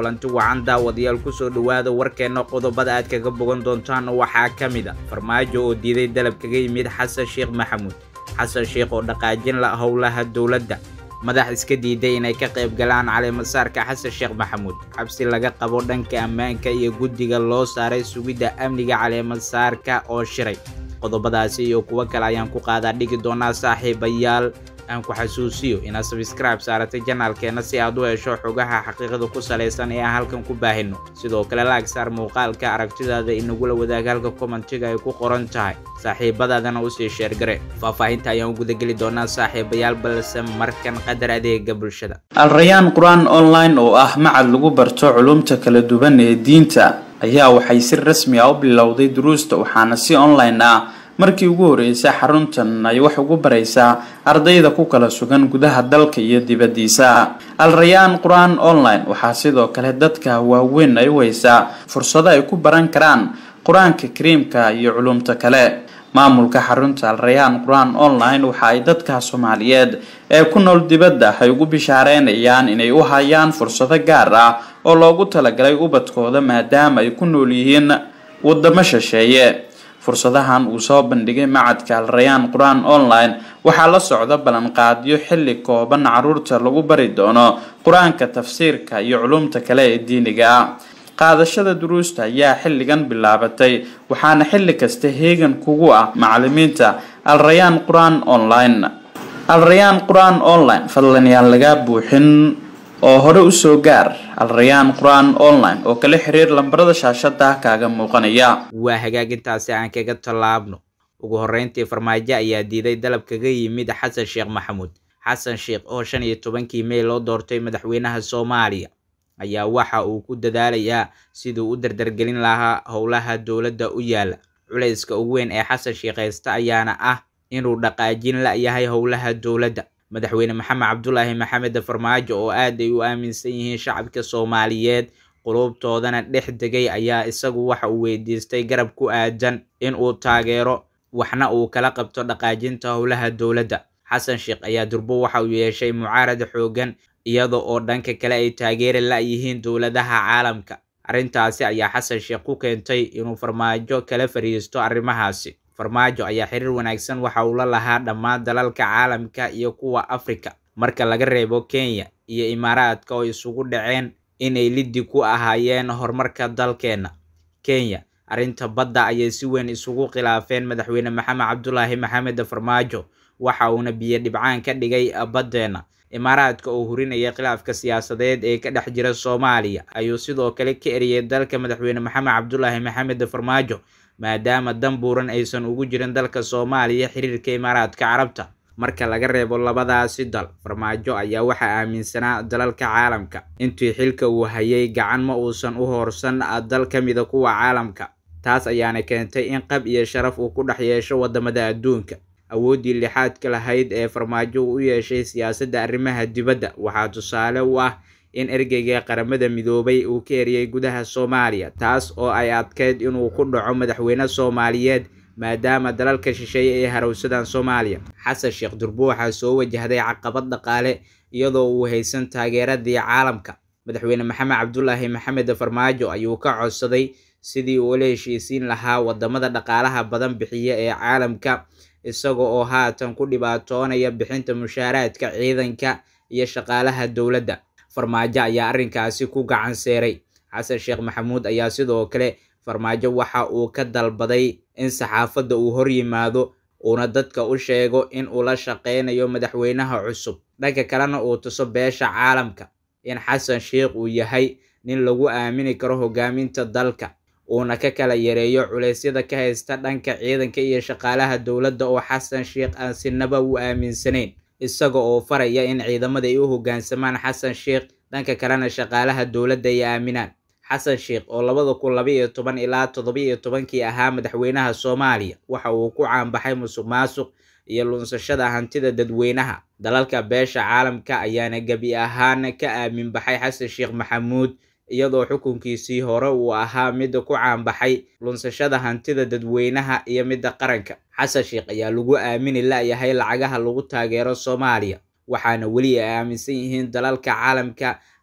kulanti wacan daawadayaal kusoo dhowaada warkeenna qodobada aad kaga bogan doontaan waxaa ka mid a farmaajo oo diiday dalab kaga yimid xasan sheekh maxamuud xasan sheekh oo dhaqaajin la howlaha dowladda madax iska diiday inay ka qayb galaan caleemasaarka xasan sheekh maxamuud cabsi laga qabo dhanka ammaanka iyo guddiga loo saaray sugidda amniga caleemasaarka oo shiray qodobadaasi iyo kuwo kale ayaan ku qaadaa dhigi doonaa saaxiibayaal aan ku xasuusiyo inaad sabscribe saaratay janaalkeenna si aad u hesho xogaha xaqiiqada ku salaysan ee aan halkan ku baahino sidoo kale laag saar muuqaalka aragtidaada inagula wadaag halka kommentiga ay ku qoran tahay saaxiibadaadana usii sheergare faahfaahinta ayaan u gudageli doonaa saaxiibayaal balse markan qadar adeega bulshada alrayaan qur-aan online oo ah macad lagu barto culumta kala duwan ee diinta ayaa waxay si rasmi ah u bilowday duruusta waxaana si online ah markii ugu horeysay xaruntan ay wax ugu baraysaa ardayda ku kala sugan gudaha dalka iyo dibaddiisa al-rayaan qur-aan online waxaa sidoo kale dadka waaweyn ay u haysaa fursado ay ku baran karaan qur-aanka kariimka iyo culumta kale maamulka xarunta al-rayaan qur-aan online waxa ay dadka soomaaliyeed ee ku nool dibadda ay ugu bishaareynayaan inay u hayaan fursado gaar ah oo loogu talagalay ubadkooda maadaama ay ku nool yihiin wadamo shisheeye fursadahan uu soo bandhigay macadka al-rayaan qur-aan online waxaa la socda ballanqaadyo xilli kooban caruurta lagu bari doono qur-aanka tafsiirka iyo culumta kale ee diiniga ah qaadashada duruusta ayaa xilligan bilaabatay waxaana xilli kasta heegan kugu ah macalimiinta al-rayaan qur-aan online al-rayaan qur-aan online fadlan yaan lagaa buuxin oo hore usoo gaar al-rayaan qur-aan online oo kala xiriir lambarada shaashada kaaga muuqanaya waa hagaagintaasi aan kaga tallaabno ugu horreyntii farmaajo ayaa diiday dalab kaga yimid xasan sheekh maxamuud xasan sheekh oo shan iyo tobankii mey loo doortay madaxweynaha soomaaliya ayaa waxa uu ku dadaalayaa siduu u dardargelin lahaa howlaha dowladda u yaala culayska ugu weyn ee xasan sheekh haysta ayaana ah inuu dhaqaajin la-yahay howlaha dowladda madaxweyne maxamed cabdulaahi maxamed farmaajo oo aad ay u aaminsan yihiin shacabka soomaaliyeed qulubtoodana dhex degay ayaa isagu waxa uu weydiistay garab ku aadan in uu taageero waxna uu kala qabto dhaqaajinta howlaha dowladda xasan sheekh ayaa durbo waxa uu yeeshay mucaarad xoogan iyada oo dhanka kale ay taageeri la-yihiin dowladaha caalamka arrintaasi ayaa xasan sheekh ku keentay inuu farmaajo kala fariisto arrimahaasi farmaajo ayaa xiriir wanaagsan waxa uu la lahaa dhammaan dalalka caalamka iyo kuwa afrika marka laga reebo kenya iyo imaaraadka oo isugu dhaceen inay liddi ku ahaayeen horumarka dalkeenna kenya arrinta badda ayay si weyn isugu khilaafeen madaxweyne maxamed cabdulaahi maxamed farmaajo waxa uuna biyo dhibcaan ka dhigay baddeenna imaaraadka oo hurinaya khilaafka siyaasadeed ee ka dhex jira soomaaliya ayuu sidoo kale ka eriyay dalka madaxweyne maxamed cabdulaahi maxamed farmaajo maadaama dan buuran aysan ugu jirin dalka soomaaliya xiriirka imaaraadka carabta marka laga reebo labadaasi dal farmaajo ayaa waxaa aaminsanaa dalalka caalamka intii xilka uu hayay gacan ma uusan u hoorsan dal ka mida kuwa caalamka taas ayaana keentay in qab iyo sharaf uu ku dhex yeesho wadamada adduunka awooddii lixaadka lahayd ee farmaajo uu u yeeshay siyaasadda arrimaha dibadda waxaa tusaale u ah in ergeyga qaramada midoobay uu ka eriyay gudaha soomaaliya taas oo ay adkeyd inuu ku dhaco madaxweyne soomaaliyeed maadaama dalalka shisheeye ay harowsadaan soomaaliya xasan sheekh durbo waxaa soo wajahday caqabad dhaqaale iyadoo uu haysan taageeradii caalamka madaxweyne maxamed cabdulaahi maxamed farmaajo ayuu ka codsaday sidii uu la heshiisiin lahaa wadamada dhaqaalaha badan bixiya ee caalamka isaga oo haatan ku dhibaatoonaya bixinta mushaaraadka ciidanka iyo shaqaalaha dowladda farmaajo ayaa arrinkaasi ku gacan seeray xasan sheekh maxamuud ayaa sidoo kale farmaajo waxa uu ka dalbaday in saxaafadda uu hor yimaado uuna dadka u sheego in uu la shaqeynayo madaxweynaha cusub dhanka kalena uu tuso beesha caalamka in xasan sheekh uu yahay nin lagu aamini karo hogaaminta dalka uuna ka kala yareeyo culeysyada ka haysta dhanka ciidanka iyo shaqaalaha dowladda oo xasan sheekh aan sinaba u aaminsanayn isaga oo faraya in ciidamada ay u hoggaansamaan xasan sheekh dhanka kalena shaqaalaha dowladda ay aaminaan xasan sheekh oo labada kun laba iyo toban ilaa toddoba iyo tobankii ahaa madaxweynaha soomaaliya waxa uu ku caanbaxay musuq maasuq iyo lunsashada hantida dadweynaha dalalka beesha caalamka ayaana gebi ahaan ka aamin baxay xasan sheekh maxamuud iyadoo xukunkiisii hore uu ahaa midda ku caanbaxay lunsashada hantida dadweynaha iyo midda qaranka xasan sheekh ayaa lagu aamini la-yahay lacagaha lagu taageero soomaaliya waxaana weli ay aaminsan yihiin dalalka caalamka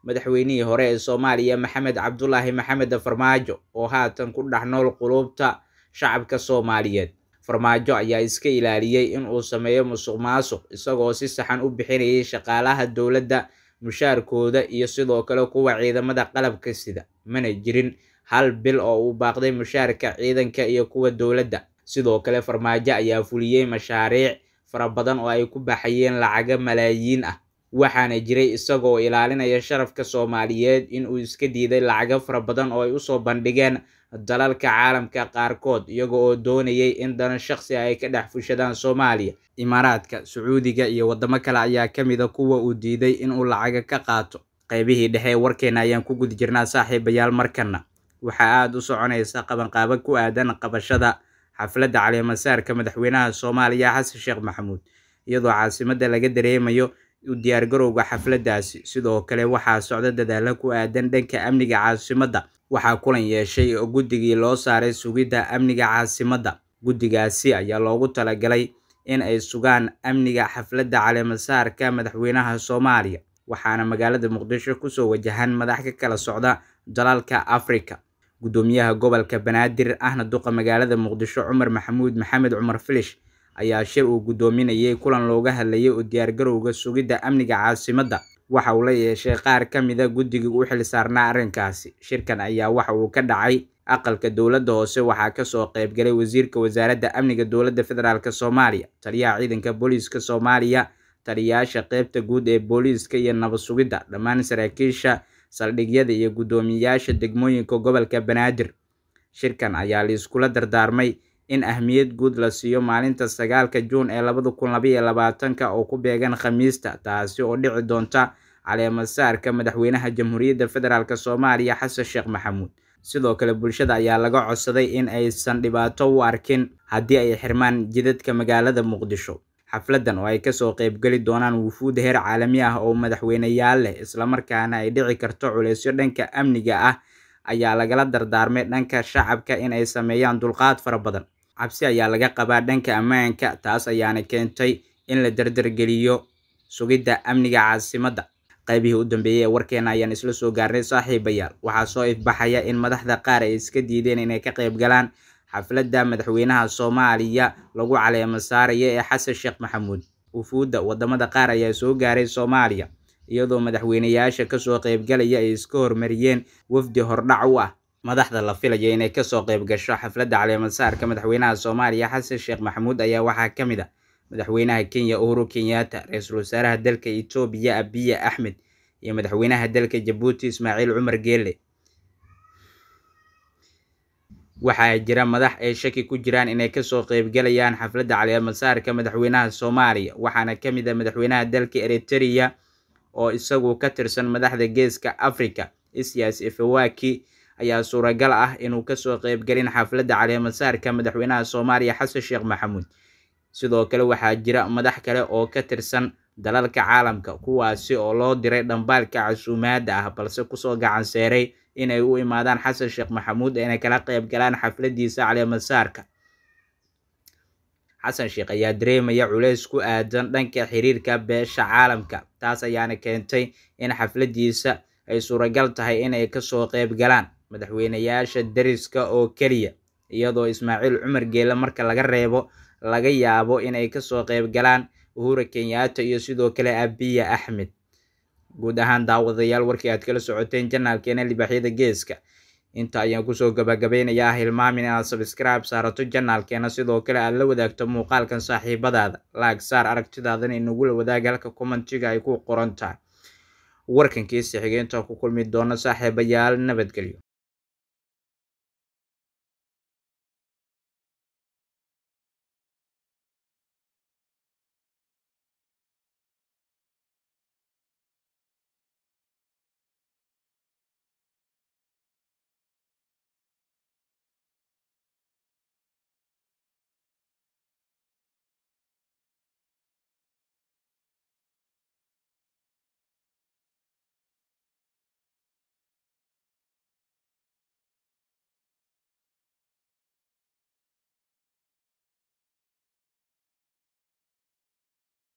madaxweynihii hore ee soomaaliya maxamed cabdulaahi maxamed farmaajo oo haatan ku dhex nool qulubta shacabka soomaaliyeed farmaajo ayaa iska ilaaliyey in uu sameeyo musuq maasuq isagoo si saxan u bixinayay shaqaalaha dowladda mushaarkooda iyo sidoo kale kuwa ciidamada qalabka sida mana jirin hal bil oo uu baaqday mushaarka ciidanka iyo kuwa dowladda sidoo kale farmaajo ayaa fuliyey mashaariic fara badan oo ay ku baxayeen lacaga malaayiin ah waxaana jiray isagoo ilaalinaya sharafka soomaaliyeed in uu iska diiday lacago fara badan oo ay usoo bandhigeen dalalka caalamka qaarkood iyaga oo doonayay in dana shaqsi ay ka dhex fushadaan soomaaliya imaaraadka sacuudiga iyo waddamo kale ayaa ka mid a kuwa uu diiday inuu lacaga ka qaato qaybihii dhexe ee warkeena ayaan ku guda jirnaa saaxiibayaal markana waxaa aada u soconaysa qabanqaabo ku aadan qabashada xafladda caleemasaarka madaxweynaha soomaaliya xasan sheekh maxamuud iyadoo caasimadda laga dareemayo u diyaargarowga xafladdaasi sidoo kale waxaa socda dadaalo ku aadan dhanka amniga caasimadda waxaa kulan yeeshay oo guddigii loo saaray sugidda amniga caasimadda guddigaasi ayaa loogu talagalay in ay sugaan amniga xafladda caleemasaarka madaxweynaha soomaaliya waxaana magaalada muqdisho kusoo wajahan madax ka kala socda dalalka afrika guddoomiyaha gobolka banaadir ahna duqa magaalada muqdisho cumar maxamuud maxamed cumar filish ayaa shir uu guddoominayay kulan looga hadlayay oo diyaargarowga sugidda amniga caasimadda waxa uu la yeeshay qaar ka mida guddigii u xil saarnaa arrinkaasi shirkan ayaa waxa uu ka dhacay aqalka dowladda hoose waxaa kasoo qaybgalay wasiirka wasaaradda amniga dowladda federaalk soomaaliya taliyaha ciidanka booliiska soomaaliya taliyayaasha qeybta guud ee booliiska iyo nabad sugidda dhammaan saraakiisha saldhigyada iyo guddoomiyayaasha degmooyinka gobolka banaadir shirkan ayaa liiskula dardaarmay in ahmiyad guud la siiyo maalinta sagaalka juun ee labada kun labaiyo labaatanka oo ku beegan khamiista taasi oo dhici doonta caleemasaarka madaxweynaha jamhuuriyadda federaalk soomaaliya xasan sheekh maxamuud sidoo kale bulshada ayaa laga codsaday in aysan dhibaato u arkin haddii ay xirmaan jidadka magaalada muqdisho xafladdan oo ay kasoo qaybgeli doonaan wufuud heer caalami ah oo madaxweyneyaal leh islamarkaana ay dhici karto culeysyo dhanka amniga ah ayaa lagala dardaarmay dhanka shacabka in ay sameeyaan dulqaad fara badan cabsi ayaa laga qabaa dhanka ammaanka taas ayaana keentay in la dardargeliyo sugidda amniga caasimadda qaybihii u dambeeyey ee warkeena ayaan isla soo gaarnay saaxiibayaal waxaa soo ifbaxaya in madaxda qaar ay iska diideen inay ka qayb galaan xafladda madaxweynaha soomaaliya lagu caleema saaraya ee xasan sheekh maxamuud wufuudda waddamada qaar ayaa soo gaaray soomaaliya iyadoo madaxweyneyaasha kasoo qaybgalaya ay iska hormariyeen wafdi hordhac u ah madaxda la filaya inay kasoo qayb gasho xafladda caleemasaarka madaxweynaha soomaaliya xasan sheekh maxamuud ayaa waxaa ka mid a madaxweynaha kenya uhuru kenyatta ra-iisul wasaaraha dalka etoobiya abiya axmed iyo madaxweynaha dalka jabuuti ismaaciil cumar geele waxaa jira madax ay shaki ku jiraan inay kasoo qaybgalayaan xafladda caleemasaarka madaxweynaha soomaaliya waxaana ka mid a madaxweynaha dalka eritrea oo isagu ka tirsan madaxda geeska africa isias efawaki ayaa suuragal ah inuu kasoo qaybgalin xafladda caleemasaarka madaxweynaha soomaaliya xasan sheekh maxamuud sidoo kale waxaa jira madax kale oo ka tirsan dalalka caalamka kuwaasi oo loo diray dhambaalka casuumaadda ah balse kusoo gacanseeray inay u imaadaan xasan sheekh maxamuud inay kala qayb galaan xafladdiisa caleemasaarka xasan sheekh ayaa dareemaya culeys ku aadan dhanka xiriirka beesha caalamka taas ayaana keentay in xafladdiisa ay suuragal tahay inay kasoo qayb galaan madaxweyneyaasha dariska oo keliya iyadoo ismaaciil cumar geele marka laga reebo laga yaabo inay kasoo qayb galaan uhura kenyaata iyo sidoo kale abiya axmed guud ahaan daawadayaal warkii aad kala socoteen janaalkeena libaaxyada geeska inta ayaan kusoo gabagabeynayaa hilmaamin inaad sabscribe saarato janaalkeena sidoo kale aad la wadaagto muuqaalkan saaxiibadaada laag saar aragtidaadana inagula wadaaga halka commentiga ay ku qoran tahay warkankiisa xigeentaa ku kulmi doono saaxiibayaal nabadgelyo